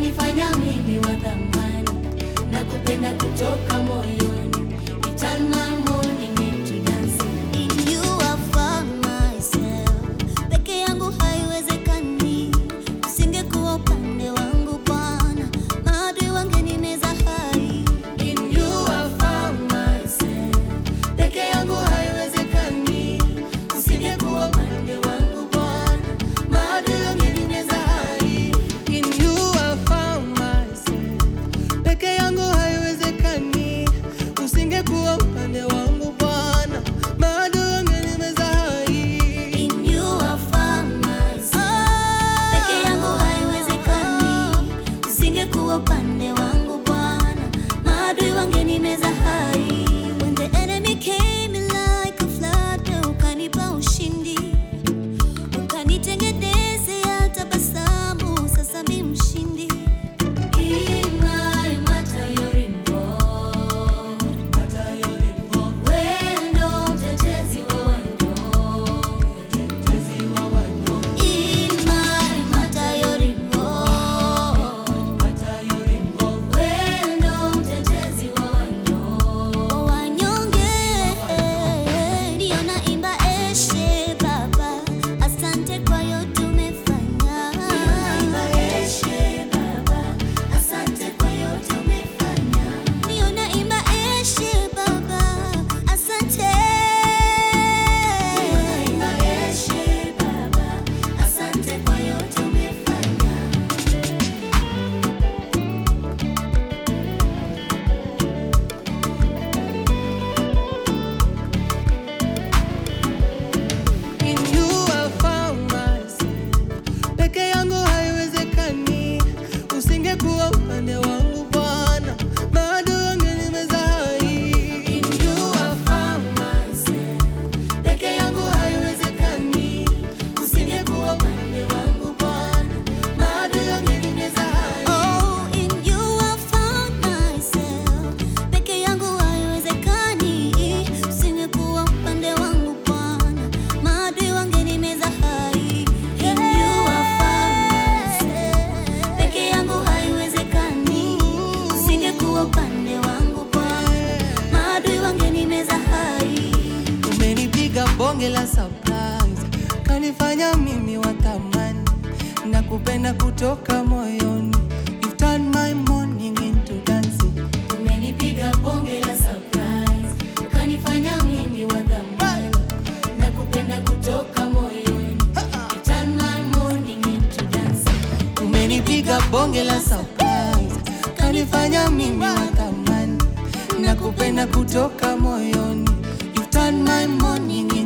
kanifanya mimi wa thamani na kupenda kutoka moyoni. You turn my morning into dancing. In you I found myself. Peke yangu haiwezekani, usingekuwa upande wangu Bwana, maadui wangenimeza hai. In you I found myself. Peke yangu haiwezekani, usingekuwa upande wangu Bwana, maadui wangenimeza hai. In you I found myself. Peke yangu haiwezekani, usingekuwa upande wangu Bwana, maadui wangenimeza hai. In you I found myself. Peke yangu haiwezekani, usingekuwa upande wangu Bwana, maadui wangenimeza hai. When the enemy came in like a flood, ukanipa ushindi, ukanitengenezea tabasamu, sasa mi mshindi. Imai matayori mbo. Wewe ndo mtetezi wa wanyonge. Imai matayori mbo. Wewe ndo mtetezi wa wanyonge. Wanyonge ndio naimba eshe Baba, asante kwa yote umefanya. Eshe Baba, asante kwa yote umefanya. Ndio naimba eshe Baba, asante. Eshe Baba, asante kwa yote umefanya. In you I found myself. Peke yangu haiwezekani, usingekuwa upande wangu Bwana, maadui wangenimeza hai. In you I found myself. Peke yangu haiwezekani, usingekuwa upande wangu Bwana, maadui wangenimeza hai. Oh, in you I found myself. Peke yangu haiwezekani, usingekuwa upande wangu Bwana, maadui wangenimeza hai. In you I found myself. Peke yangu haiwezekani, usingekuwa upande wangu Bwana, maadui wangenimeza hai. Umenipiga bonge la surprise, kanifanya mimi wa thamani na kupenda kutoka moyoni. You've turned my morning into dancing. Umenipiga bonge la surprise, ukanifanya mimi wa thamani na kupenda kutoka moyoni. You turn my morning into dancing. Umenipiga bonge la surprise, kanifanya mimi wa thamani na kupenda kutoka moyoni. You've turned my morning